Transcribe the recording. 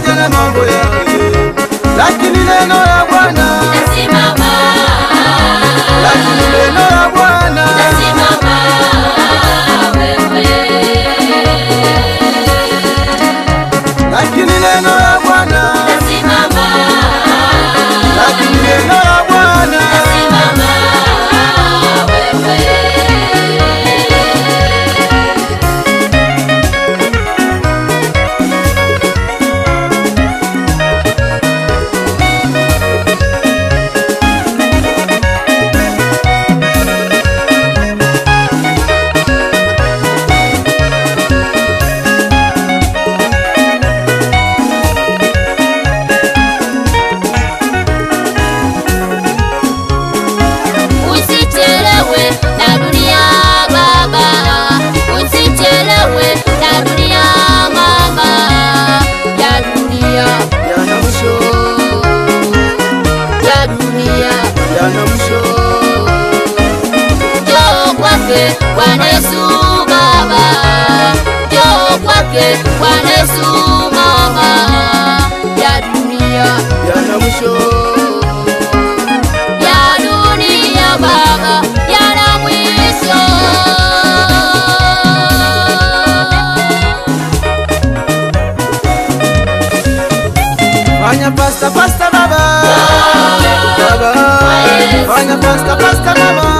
pamoja na mambo yake, lakini neno la Bwana, Nasimama, lakini neno la Bwana nasimama wewe. lakini neno la Bwana, Nasimama, lakini neno la Bwana, nasimama wewe. Usichelewe na dunia baba, usichelewe na dunia mama, ya dunia yana mwisho, ya dunia yana mwisho. Njoo kwake Bwana Yesu baba, njoo kwake Bwana Yesu mama, ya dunia yana mwisho ya dunia baba yana mwisho. fanya pasta pasta baba, baba, fanya pasta pasta baba,